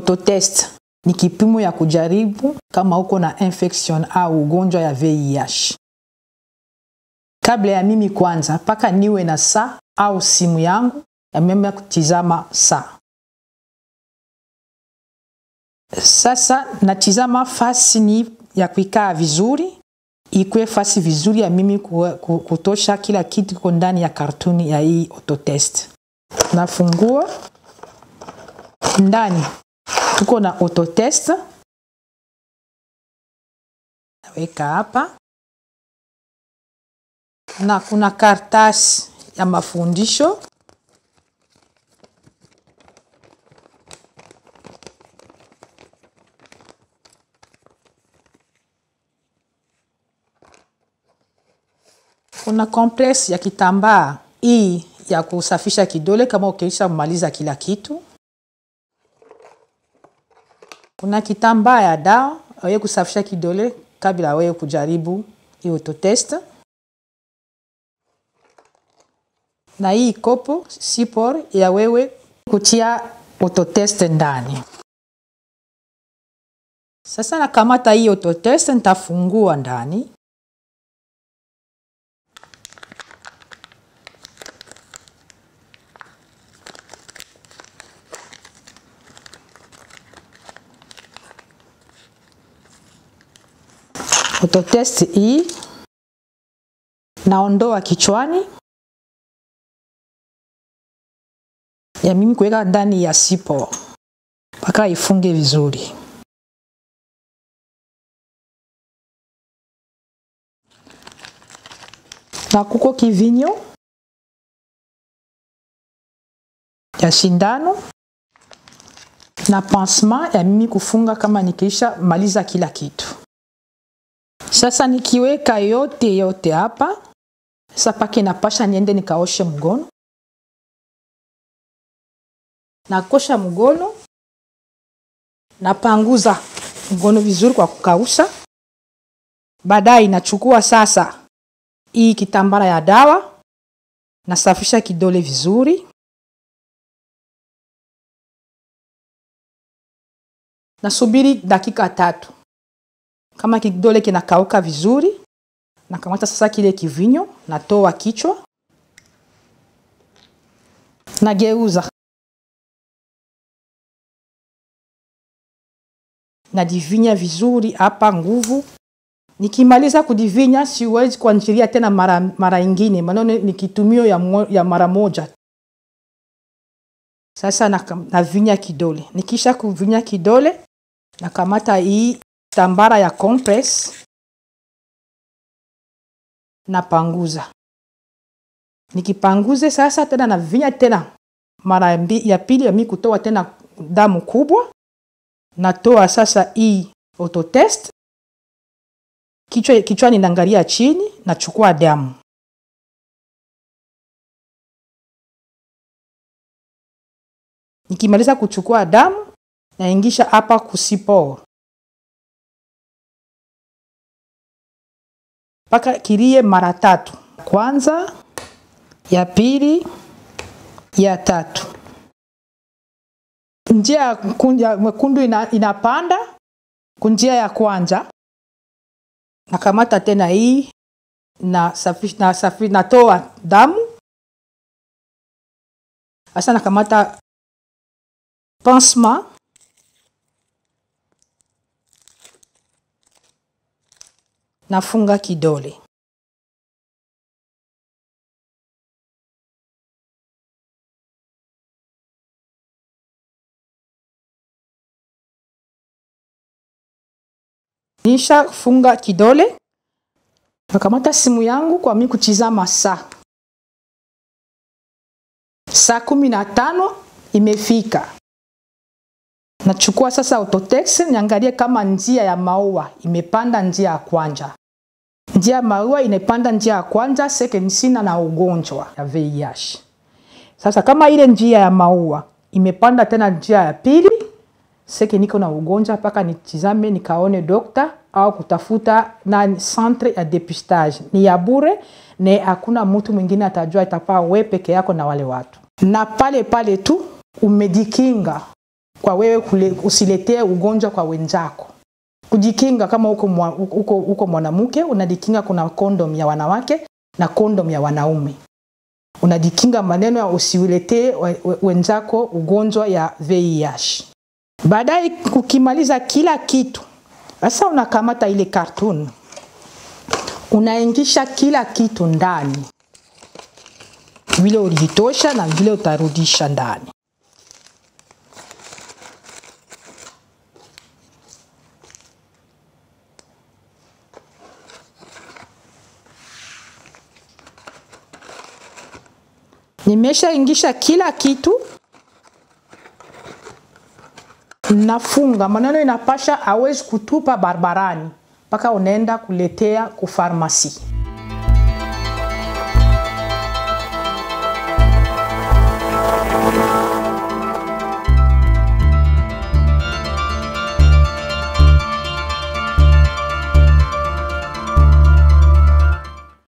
Autotest ni kipimo ya kujaribu kama uko na infection au ugonjwa ya VIH. Kabla ya mimi kwanza, mpaka niwe na saa au simu yangu ya mimi kutizama saa. Sasa natizama fasi ni ya kuikaa vizuri, ikwe fasi vizuri ya mimi kutosha kila kitu kiko ndani ya kartuni ya hii autotest. Nafungua ndani tuko na autotest, naweka hapa na kuna kartasi ya mafundisho kuna compress ya kitambaa hii ya kusafisha kidole kama ukiisha maliza kila kitu. Kuna kitambaa ya dawa wewe kusafisha kidole kabla wewe kujaribu hii autotest, na hii kopo sipor ya wewe kutia autotest ndani. Sasa nakamata hii autotest, nitafungua ndani autotest hii naondoa kichwani ya mimi kuweka ndani ya sipo mpaka ifunge vizuri. Na kuko kivinyo ya shindano na pansement ya mimi kufunga kama nikiisha maliza kila kitu. Sasa nikiweka yote yote hapa sasa, pake napasha niende nikaoshe mgono. Nakosha mgono, napanguza mgono vizuri kwa kukausha. Baadaye inachukua sasa hii kitambara ya dawa, nasafisha kidole vizuri, nasubiri dakika tatu kama kidole kinakauka vizuri, nakamata sasa kile kivinyo, natoa kichwa, nageuza, nadivinya vizuri hapa nguvu. Nikimaliza kudivinya, siwezi kuanjilia tena mara, mara ingine, maana ni kitumio ya, mo, ya mara moja. Sasa navinya kidole, nikisha kuvinya kidole, nakamata hii tambara ya compress napanguza. Nikipanguze sasa tena navinya tena mara ya pili ya mimi kutoa tena damu kubwa, natoa sasa hii autotest kichwa, kichwani naangalia chini, nachukua damu nikimaliza kuchukua damu naingisha hapa kusipor mpaka kilie mara tatu, kwanza, ya pili, ya tatu. Njia ya mwekundu ina, inapanda kunjia ya kwanza, nakamata tena hii na safi, na safi, natoa damu sasa, nakamata pansement nafunga kidole. Nisha funga kidole, nakamata simu yangu kwa mimi kutizama saa. Saa kumi na tano imefika. Nachukua sasa autotext niangalie kama njia ya maua imepanda njia ya kwanza. Njia ya maua inapanda njia ya kwanza, seke sina na ugonjwa ya VIH. Sasa kama ile njia ya maua imepanda tena njia ya pili, seke niko na ugonjwa mpaka nitizame nikaone dokta au kutafuta na centre ya depistage. Ni ya bure na hakuna mtu mwingine atajua, itapaa we peke yako na wale watu, na pale pale tu umejikinga kwa wewe kule, usiletee ugonjwa kwa wenzako. Kujikinga kama uko, mwa, uko, uko mwanamke unajikinga, kuna kondom ya wanawake na kondom ya wanaume. Unajikinga maneno ya usiuletee wenzako ugonjwa ya VIH. Baadaye ukimaliza kila kitu, sasa unakamata ile cartoon unaingisha kila kitu ndani, vile ulitosha na vile utarudisha ndani. Nimeshaingisha kila kitu, nafunga maneno, inapasha awezi kutupa barabarani mpaka unaenda kuletea kufarmasi.